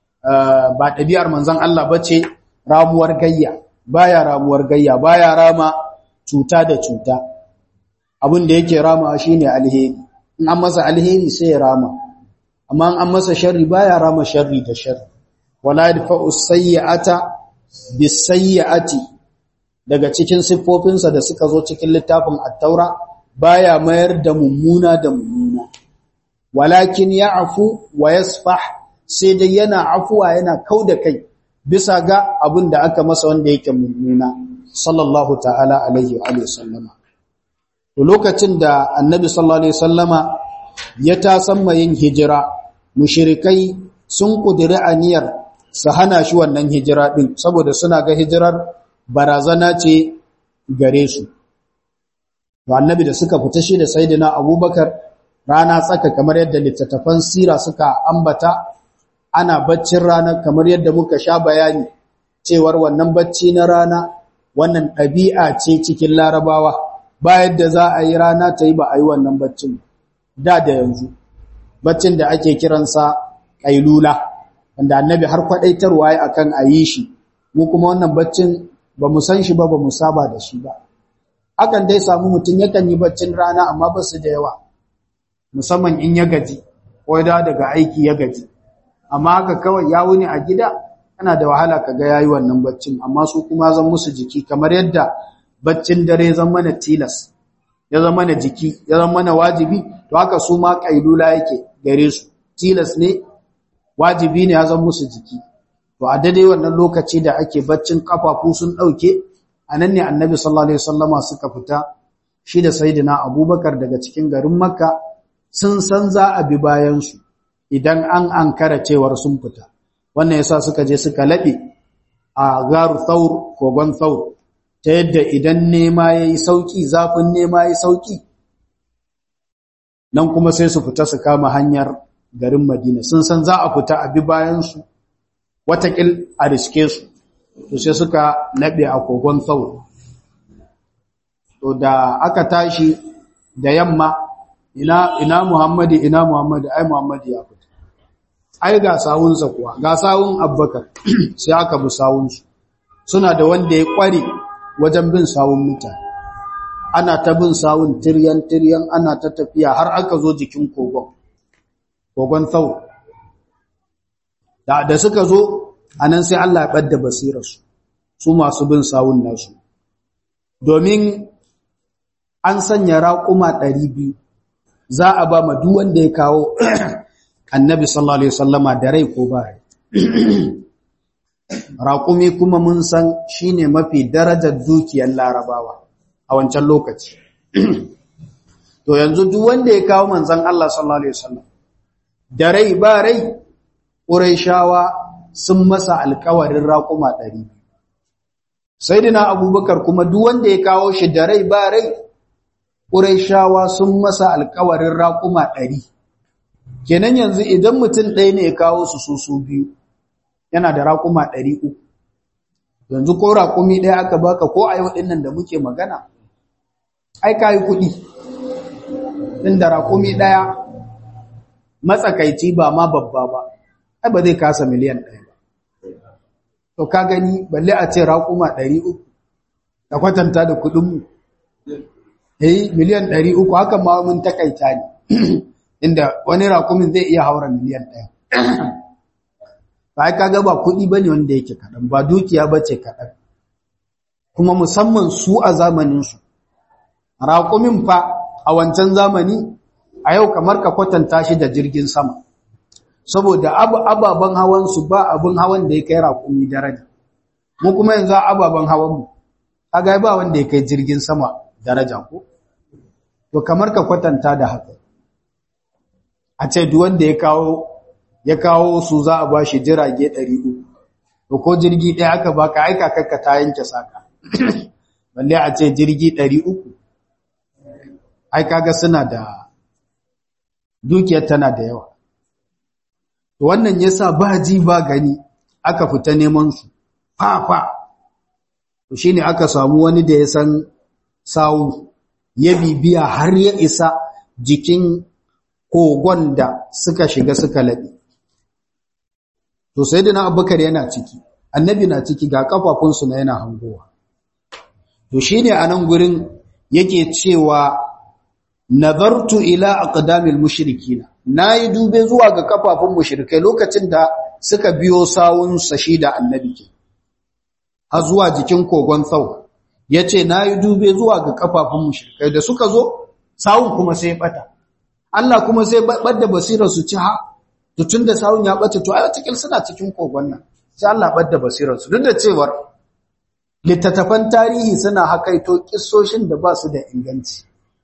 ba ɗabi'ar manzan Allah ba ce ramuwar gayya, baya ramuwar gayya, baya rama cuta da cuta, abin da yake rama shi ne alheri, in an masa alheri sai ya rama. amma an masa sharri baya rama sharri da sharri wala yadfa'u sayyi'ata bisayyi'ati daga cikin siffofinsa da suka zo cikin littafin at-taura baya mayar da mummuna da mummuna walakin ya'fu wa yasfah sai dai yana afuwa yana kauda kai bisa ga abin da aka masa wanda yake mummuna sallallahu ta'ala alaihi wa alihi sallama to lokacin da annabi sallallahu alaihi wasallama ya tasamma yin hijira mushirikai sun kudiri aniyar su hana shi wannan hijira din saboda suna ga hijirar barazana ce gare su to annabi da suka fita shi da sayyidina abubakar rana tsaka kamar yadda littattafan sira suka ambata ana baccin rana kamar yadda muka sha bayani cewar wannan bacci na rana wannan ɗabi'a ce cikin larabawa bayan da za a yi rana ta yi ba a yi wannan baccin da da yanzu baccin da ake kiransa ƙailula wanda annabi har kwaɗaitarwa ya akan a yi shi mu kuma wannan baccin ba mu san shi ba ba mu saba da shi ba akan dai samu mutum yakan yi baccin rana amma ba su da yawa musamman in ya gaji ko da daga aiki ya gaji amma haka kawai ya wuni a gida yana da wahala kaga yayi wannan baccin amma su kuma zan musu jiki kamar yadda baccin dare zan mana tilas ya zama mana jiki ya zama mana wajibi to haka su ma kailula yake gare su tilas ne wajibi ne ya zama musu jiki to a daidai wannan lokaci da ake baccin kafafu sun dauke anan ne annabi sallallahu alaihi wasallama suka fita shi da sayyidina abubakar daga cikin garin makka sun san za a bi bayan su idan an ankara cewar sun fita wannan yasa suka je suka laɓe a garu thaur kogon thaur ta yadda idan nema yayi sauki zafin nema yayi sauki nan kuma sai su fita su kama hanyar garin Madina sun san za a fita a bi bayan su watakil a riske su to sai suka laɓe a kogon thaur to da aka tashi da yamma ina ina Muhammadu ina Muhammadu ai Muhammadu ya fita ai ga sawunsa kuwa ga sawun Abubakar sai aka bi sawunsu suna da wanda ya kware wajen bin sawun mutane ana ta bin sawun tiryan tiryan ana ta tafiya har aka zo jikin kogon kogon thau da da suka zo anan sai Allah ya badda basirarsu su masu bin sawun nasu domin an sanya raƙuma 200 za a ba ma duk wanda ya kawo annabi sallallahu alaihi wasallama da rai ko ba rai raƙumi kuma mun san shine mafi darajar dukiyar larabawa a wancan lokaci to yanzu duk wanda ya kawo manzon Allah sallallahu alaihi wasallam da rai ba rai quraishawa sun masa alƙawarin raƙuma 100 sayyidina abubakar kuma duk wanda ya kawo shi da rai ba rai quraishawa sun masa alƙawarin raƙuma 100 kenan yanzu idan mutum ɗaya ne ya kawo su su su biyu yana da raƙuma ɗari uku yanzu ko raƙumi ɗaya aka baka ko a yau ɗinnan da muke magana ai ka yi kuɗi inda raƙumi ɗaya matsakaici ba ma babba ba ai ba zai kasa miliyan ɗaya ba to ka gani balle a ce raƙuma ɗari uku da kwatanta da kuɗinmu eh miliyan ɗari uku hakan ma mun takaita ne inda wani rakumin zai iya haura miliyan ɗaya. Ba kaga ba kuɗi ba ne wanda yake kaɗan, ba dukiya ba ce kaɗan. Kuma musamman su a zamaninsu. Rakumin fa a wancan zamani a yau kamar ka kwatanta shi da jirgin sama. Saboda ababen hawansu ba abin hawan da ya kai rakumi daraja. Mu kuma yanzu ababen hawanmu, kaga ba wanda ya kai jirgin sama daraja ko? To kamar ka kwatanta da haka. a ce duk wanda ya kawo ya kawo su za a bashi jirage 300 to ko jirgi ɗaya aka baka aika kakka ta yanke saka balle a ce jirgi 300 ai kaga suna da dukiyar tana da yawa to wannan yasa ba ji ba gani aka fita neman su fa fa to shine aka samu wani da ya san sawu ya bibiya har ya isa jikin kogon da suka shiga suka laɓe. To sai da na abubakar yana ciki, annabi na ciki ga kafafunsu na yana hangowa. To shi ne a nan gurin yake cewa, Nazartu ila aqdamil mushrikina na yi dube zuwa ga kafafun mushrikai lokacin da suka biyo sawun sashi da annabi ke, har zuwa jikin kogon tsau. Ya ce, Na yi dube zuwa ga kafafun mushrikai da suka zo, sawun kuma sai bata. Allah kuma sai badda basirar su ci ha to tunda sawun ya bace to ai wata suna cikin kogon nan sai Allah badda basirar su duk da cewar littattafan tarihi suna hakaito kissoshin da ba su da inganci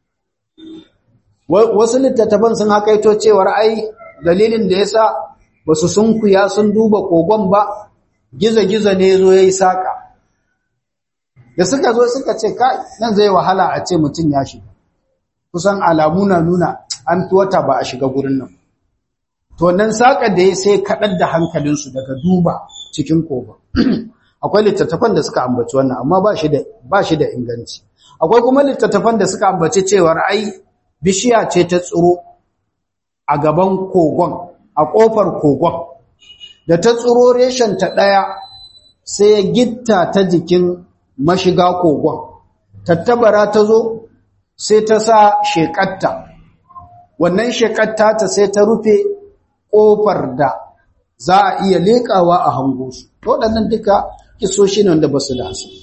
wasu littattafan sun hakaito cewar ai dalilin da yasa basu sunkuya sun duba kogon ba giza-giza ne zo yayi saka da suka zo suka ce kai nan zai wahala a ce mutum ya shiga kusan alamu na nuna an fi wata ba a shiga gurin nan to nan saƙa da ya sai kaɗar da hankalinsu daga duba cikin koba akwai littattafan da suka ambaci wannan amma ba shi da ba shi da inganci akwai kuma littattafan da suka ambaci cewar ai bishiya ce ta tsiro a gaban kogon a kofar kogon da ta tsiro reshen ta daya sai ya gitta ta jikin mashiga kogon tattabara ta zo sai ta sa shekatta wannan shekatta ta sai ta rufe kofar da za a iya leƙawa a hango su waɗannan duka kisoshi ne wanda ba su da asali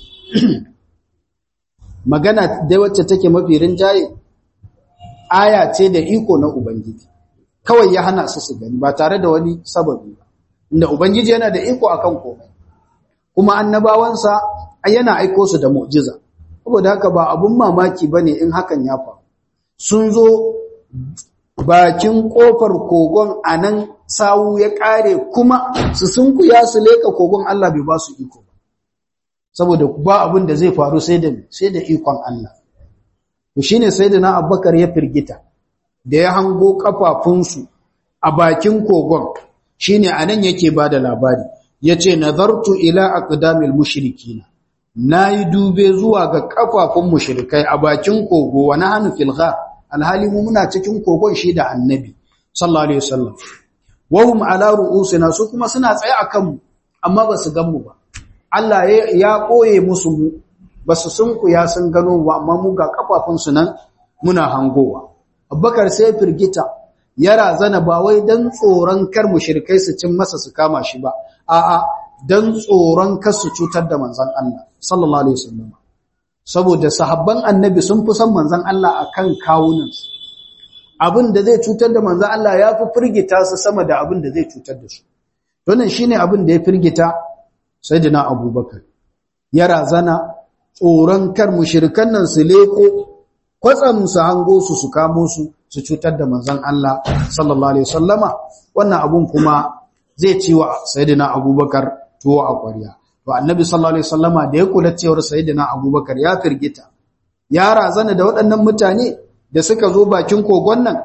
magana dai wacce take mafi rinjaye aya ce da iko na ubangiji kawai ya hana su su gani ba tare da wani sababi ba inda ubangiji yana da iko akan komai kuma annabawansa yana aiko su da mu'jiza saboda haka ba abun mamaki bane in hakan ya faru sun zo bakin kofar kogon anan sawu ya kare kuma su sunkuya su leka kogon Allah bai ba su iko saboda ba abin da zai faru sai da sai da ikon Allah to shine sayyidina Abubakar ya firgita da ya hango kafafunsu a bakin kogon shine anan yake bada labari yace nazartu ila aqdamil mushrikin nayi dube zuwa ga kafafun mushrikai a bakin kogo wa nahnu fil ghar alhali mu muna cikin kogon shi da annabi sallallahu alaihi wasallam wahum ala ru'usina su kuma suna tsaye akan mu amma ba su gan mu ba Allah ya koye musu mu ba su sunku ya sun gano ba amma mu ga kafafun su nan muna hangowa Abubakar sai firgita ya razana ba wai dan tsoron kar mushrikai su cin masa su kama shi ba a'a dan tsoron kar su cutar da manzon Allah sallallahu alaihi wasallam saboda sahabban annabi sun fi son manzon Allah akan kawunansu abin da zai cutar da manzon Allah ya fi firgita su sama da abin da zai cutar da su wannan shine abin da ya firgita sayyidina Abubakar ya razana tsoron kar mushrikan nan su leko kwatsam su hango su su kamo su su cutar da manzon Allah sallallahu alaihi wasallama wannan abun kuma zai ci wa sayyidina Abubakar tuwo a ƙwarya to annabi sallallahu alaihi wasallama da ya kula cewar sayyidina Abubakar ya firgita ya razana da waɗannan mutane da suka zo bakin kogon nan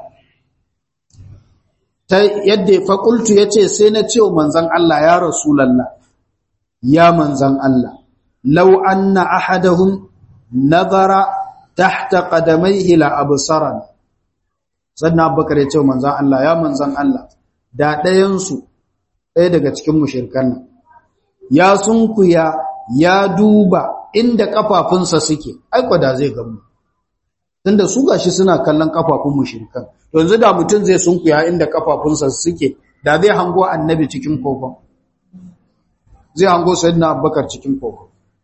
ta yadda faƙultu ya ce sai na ce manzan Allah ya rasulallah ya manzan Allah lau anna ahadahum nazara tahta qadamaihi la absaran sannan abubakar ya ce manzan Allah ya manzan Allah da ɗayansu ɗaya daga cikin mushirkan nan ya sunkuya ya duba inda kafafunsa suke aiko da zai gamu tunda su gashi suna kallon kafafun mushrikan yanzu da mutum zai sunkuya inda kafafunsa suke da zai hango annabi cikin kogon zai hango sayyidina abubakar cikin kogon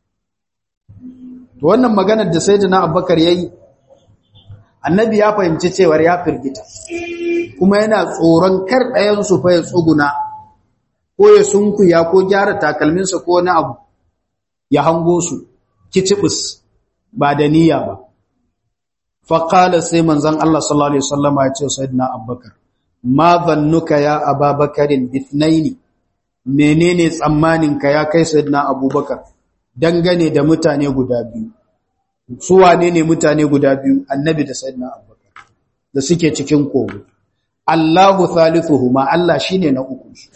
to wannan maganar da sayyidina abubakar yayi annabi ya fahimci cewar ya firgita kuma yana tsoron kar ɗayan su fa ya tsuguna ko ya sunkuya ko gyara takalminsa ko wani abu ya hango su kicibis ba da niyya ba faƙala sai manzan Allah sallallahu Alaihi wasallama ya ce Sayyidina Abubakar, ma zannuka ya ababakarin bitnaini, menene tsammaninka ya kai Sayyidina Abubakar dangane da mutane guda biyu, su wane ne mutane guda biyu annabi da Sayyidina Abubakar da suke cikin kogo. Allahu thalithuhuma Allah shine na ukunsu.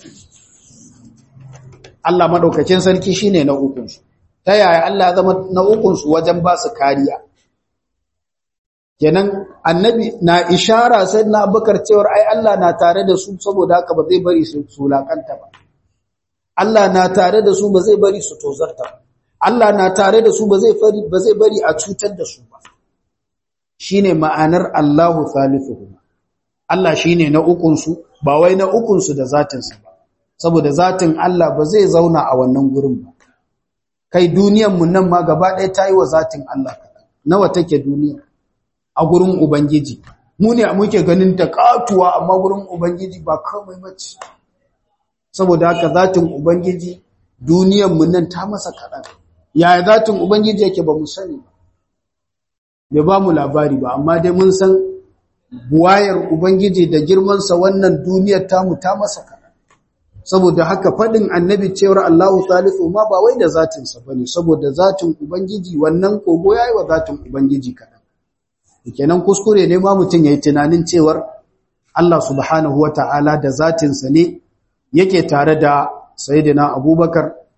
Allah madaukakin sarki shine na ukunsu. Ta yaya Allah ya zama na ukunsu wajen ba su kariya? kenan annabi na ishara sai na abubakar cewar ai Allah na tare da su saboda haka ba zai bari su sulakanta ba Allah na tare da su ba zai bari su tozarta ba Allah na tare da su ba zai bari ba zai bari a cutar da su ba shine ma'anar Allahu thalithuhum Allah shine na ukun su ba wai na ukun su da zatin sa ba saboda zatin Allah ba zai zauna a wannan gurin ba kai duniyar mu nan ma gaba ɗaya ta yi wa zatin Allah nawa take duniya a gurin Ubangiji. Mu ne muke ganin ta katuwa amma gurin Ubangiji ba kamai mace. Saboda haka zatin Ubangiji duniyanmu nan ta masa kaɗan. Yaya zatin Ubangiji yake ba mu sani ba. Bai ba mu labari ba, amma dai mun san buwayar Ubangiji da girmansa wannan duniyar tamu ta masa kaɗan. Saboda haka faɗin annabi cewar Allahu Salisu ma ba wai da zatinsa ba ne, saboda zatin Ubangiji wannan kogo ya yi wa zatin Ubangiji kaɗan. kenan kuskure ne ma mutum yayi tunanin cewar Allah subhanahu wata'ala da zatinsa ne yake tare da sayyidina Abubakar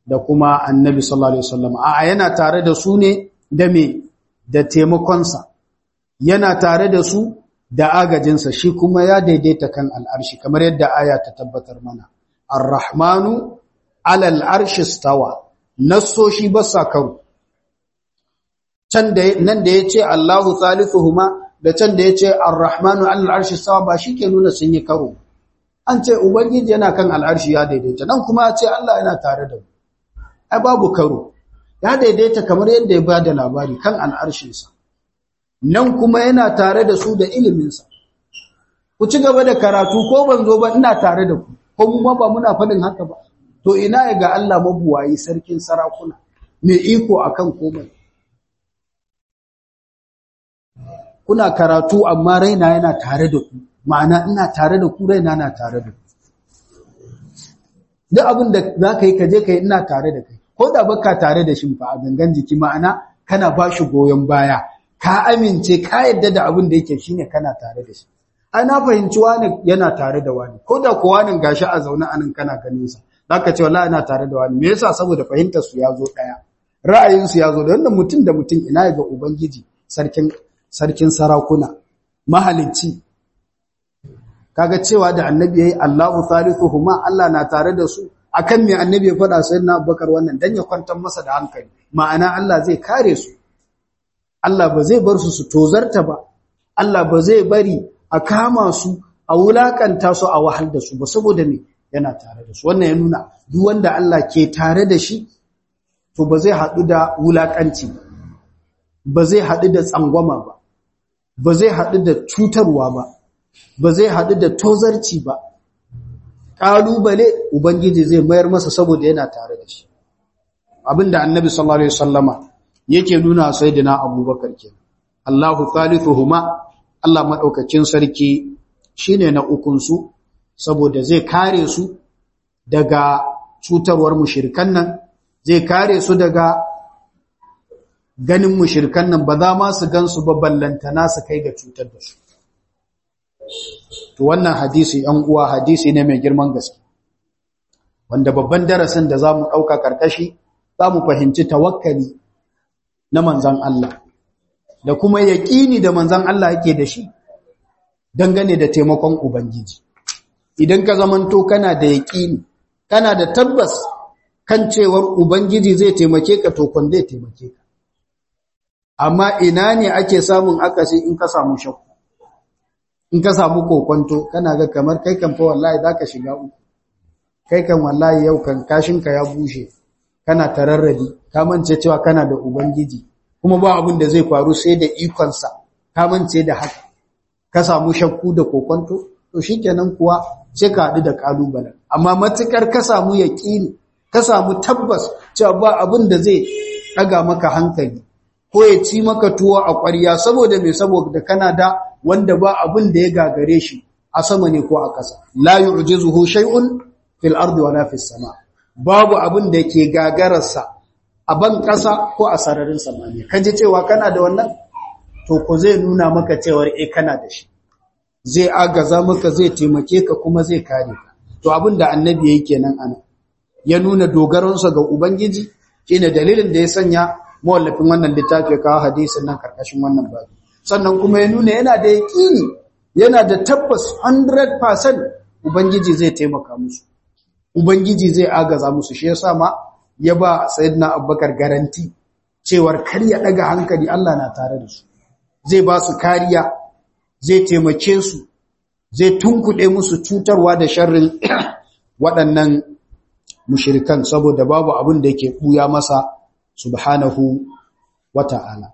da kuma annabi sallallahu alaihi wasallam a yana tare da su ne da me da taimakonsa yana tare da su da agajinsa shi kuma ya daidaita kan al'arshi kamar yadda aya ta tabbatar mana ar-rahmanu ala al'arshi stawa nassoshi ba sa karo can da nan da yace Allahu thalithuhuma da can da yace ar-rahmanu ala al'arshi stawa ba shike nuna sun yi karo an ce ubangiji yana kan al'arshi ya daidaita nan kuma ya ce Allah yana tare da mu ai babu karo ya daidaita kamar yadda ya bada labari kan al'arshinsa nan kuma yana tare da su da iliminsa ku ci gaba da karatu ko ban zo ba ina tare da ku ko mu ma ba muna faɗin haka ba to ina ya ga Allah mabuwayi sarkin sarakuna mai iko akan komai kuna karatu amma raina yana tare da ku ma'ana ina tare da ku raina na tare da ku duk abin da za ka yi ka je ka yi ina tare da kai ko da baka tare da shi fa a gangan jiki ma'ana kana ba shi goyon baya ka amince ka yadda da abin da yake shine kana tare da shi ai na fahimci wani yana tare da wani ko da ko wani gashi a zaune anan kana ganin sa zaka ce wallahi ina tare da wani me yasa saboda fahimtar su ya zo daya ra'ayin su ya zo da wannan mutum da mutum ina ga ubangiji sarkin sarkin sarakuna mahalicci kaga cewa da annabi yayi Allahu thalithuhuma Allah na tare da su akan me annabi ya faɗa sayyidina Abubakar wannan dan ya kwantar masa da hankali ma'ana Allah zai kare su Allah ba zai bar su su tozarta ba Allah ba zai bari a kama su a wulakanta su a wahal da su ba saboda me yana tare da su wannan ya nuna duk wanda Allah ke tare da shi to ba zai haɗu da wulakanci ba zai haɗu da tsangwama ba ba zai haɗu da cutarwa ba ba zai haɗu da tozarci ba ƙalubale ubangiji zai mayar masa saboda yana tare da shi abinda annabi sallallahu alaihi wasallama yake nuna sayyidina abubakar kenan Allahu thalithuhuma Allah madaukakin sarki shine na ukun su saboda zai kare su daga cutarwar mushrikan nan zai kare su daga ganin mushrikan nan ba za ma su gansu ba ballantana su kai ga cutar da su to wannan hadisi ɗan uwa hadisi ne mai girman gaske wanda babban darasin da zamu dauka karkashi zamu fahimci tawakkali na manzon Allah da kuma yaqini da manzon Allah yake da shi dangane da taimakon ubangiji idan ka zamanto kana da yaqini kana da tabbas kan cewar ubangiji zai taimake ka to kon zai taimake ka amma ina ne ake samun akasi in ka samu shakku in ka samu kokonto kana ga kamar kai kan fa wallahi zaka shiga uku kai kan wallahi yau kan kashinka ya bushe kana tararradi ka mance cewa kana da ubangiji kuma ba abin da zai faru sai da ikon sa ka mance da haka ka samu shakku da kokonto to shikenan kuwa sai ka hadu da kalubalen amma matukar ka samu yaqini ka samu tabbas cewa ba abin da zai daga maka hankali ko ya ci maka tuwo a ƙwarya saboda me saboda kana da wanda ba abin da ya gagare shi a sama ne ko a ƙasa la yu'jizuhu shay'un fil ardi wala fis sama babu abin da yake gagararsa a ban ƙasa ko a sararin samaniya kaje cewa kana da wannan to ko zai nuna maka cewar eh kana da shi zai agaza maka zai taimake ka kuma zai kare ka to abin da annabi yake kenan ana ya nuna dogaronsa ga ubangiji shine dalilin da ya sanya mawallafin wannan littafi kawo hadisin nan karkashin wannan babu sannan kuma ya nuna yana da yaƙini yana da tabbas 100% ubangiji zai taimaka musu ubangiji zai agaza musu shi yasa ma ya ba sayyidina abubakar garanti cewar kar ya daga hankali Allah na tare da su zai ba su kariya zai taimake su zai tunkuɗe musu cutarwa da sharrin waɗannan mushirikan saboda babu abin da yake ɓuya masa subhanahu wata'ala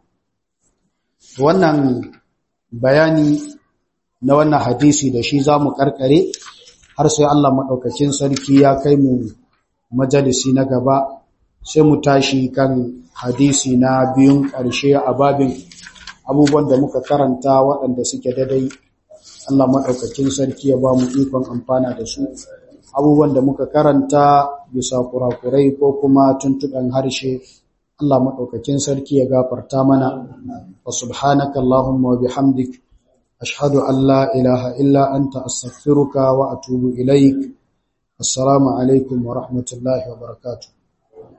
wannan bayani na wannan hadisi da shi za mu karkare har sai Allah maɗaukacin sarki ya kai mu majalisi na gaba sai mu tashi kan hadisi na biyun ƙarshe a babin abubuwan da muka karanta waɗanda suke dadai Allah maɗaukacin sarki ya ba mu ikon amfana da su abubuwan da muka karanta bisa kurakurai ko kuma tuntuɗan harshe Allah maɗaukakin sarki ya gafarta mana wa subhanaka Allahumma wa bihamdik ashhadu an la ilaha illa anta astaghfiruka wa atubu ilaik assalamu alaikum wa rahmatullahi wa barakatuh